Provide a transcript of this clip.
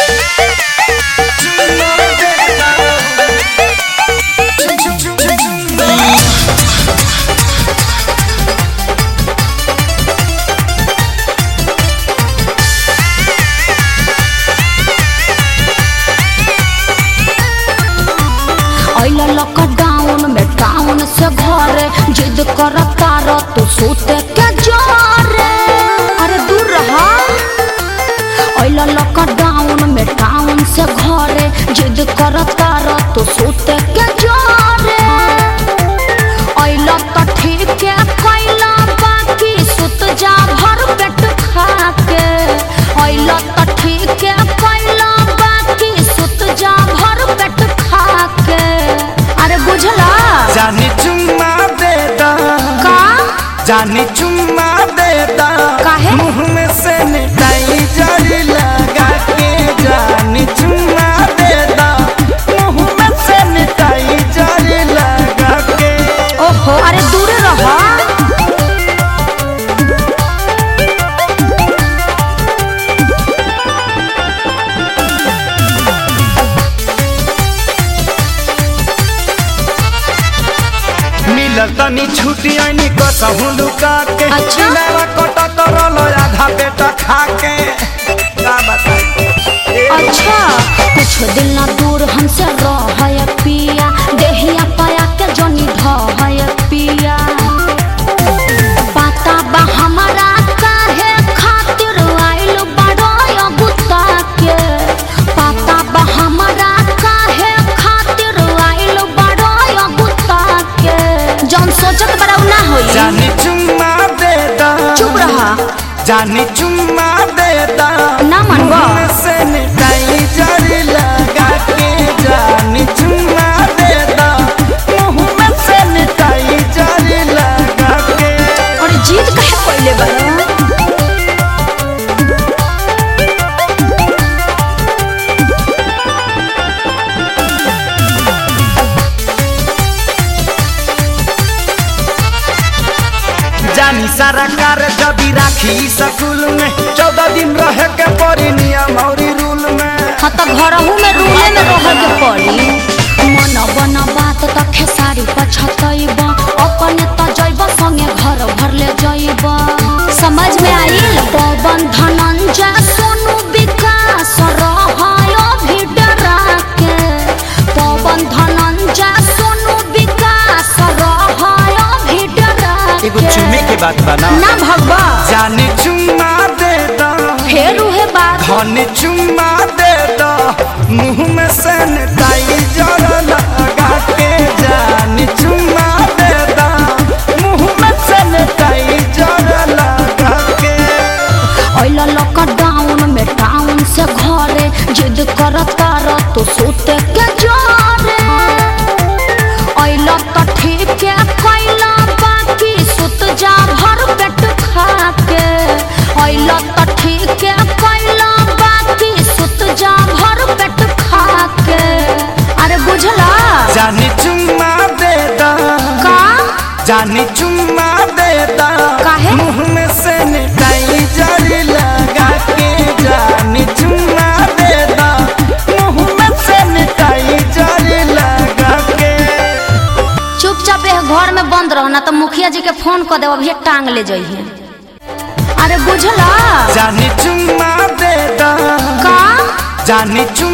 अइला लॉकडाउन में टाउन से घरे जिद करता र तू सोते के जोरे अरे दूर रहा अइला लॉकडाउन में टाउन से घरे जिद करता र तू सोते के जोरे अइला त ठीक है कैला बाकी सुत जा भर पेट खा के अइला त ठीक है कैला बाकी सुत जा भर पेट खा के अरे बुझला जानी चुम्मा देता का जानी चुम्मा देता काहे? मुंह में सैनिटाइजर लगा के जानी चुम्मा देता मुंह में सैनिटाइजर लगा के ओहो अरे दूर रहा मिलल तनी छुट्टी आनी कसहू लुका के अच्छा? मेरा कटत रहलो आधा पेट खा के का बताई ए, अच्छा कुछ दिन ना दूर हमसे रह पिया देहिया पाया के जनी ढह पिया पता बा हमारा काहे खातिर आइल बड़ो गुत्ता के पता बा हमारा काहे खातिर आइल बड़ो गुत्ता के जौन सोचत बड़ा उ ना होई जानी चुम्मा देता चुप रहा जानी चुम्मा देता ना मनवा। मुंह में सैनिटाइजर लगा के जानी चुम्मा देता मुंह में सैनिटाइजर लगा के और जीत काहे पहले बड़ा जानी सारा कार जबी राखी स्कूल में चौदह दिन रहे के पड़ी नियम और रूल में हाँ तो घरहू में रूले में रह के पड़ी मन बन बात त खेसारी पछतैब अपने त जैब संगे घर भर ले जैब समझ में आइल पवन धनंजय सोनू विकास रहायो भी डरा के पवन धनंजय सोनू विकास रहायो भी डरा एगो के चुमे के बात बना ना भगवा जानी चुम्मा देता फेर उहे बात धन चुम्मा देता मुंह में सैनिटाइजर लगा के जानी चुम्मा देता मुंह में सैनिटाइजर लगा के अइला लॉकडाउन में टाउन से घरे जिद करता र तू सोते के जोरे अइला त ठीक है कैला बाकी सुत जा भर पेट खा के अइला त ठीक है कैला बाकी सुत जा भर पेट खा के अरे बुझला जानी चुम्मा देता का जानी चुम्मा देता काहे? मुंह में सैनिटाइजर लगा के जानी चुम्मा देता मुंह में सैनिटाइजर लगा के चुपचाप यह घर में बंद रहो ना तो मुखिया जी के फोन कर देव अभी टांग ले जाइए अरे बुझला जानी चुम्मा देता का जानी चुम्मा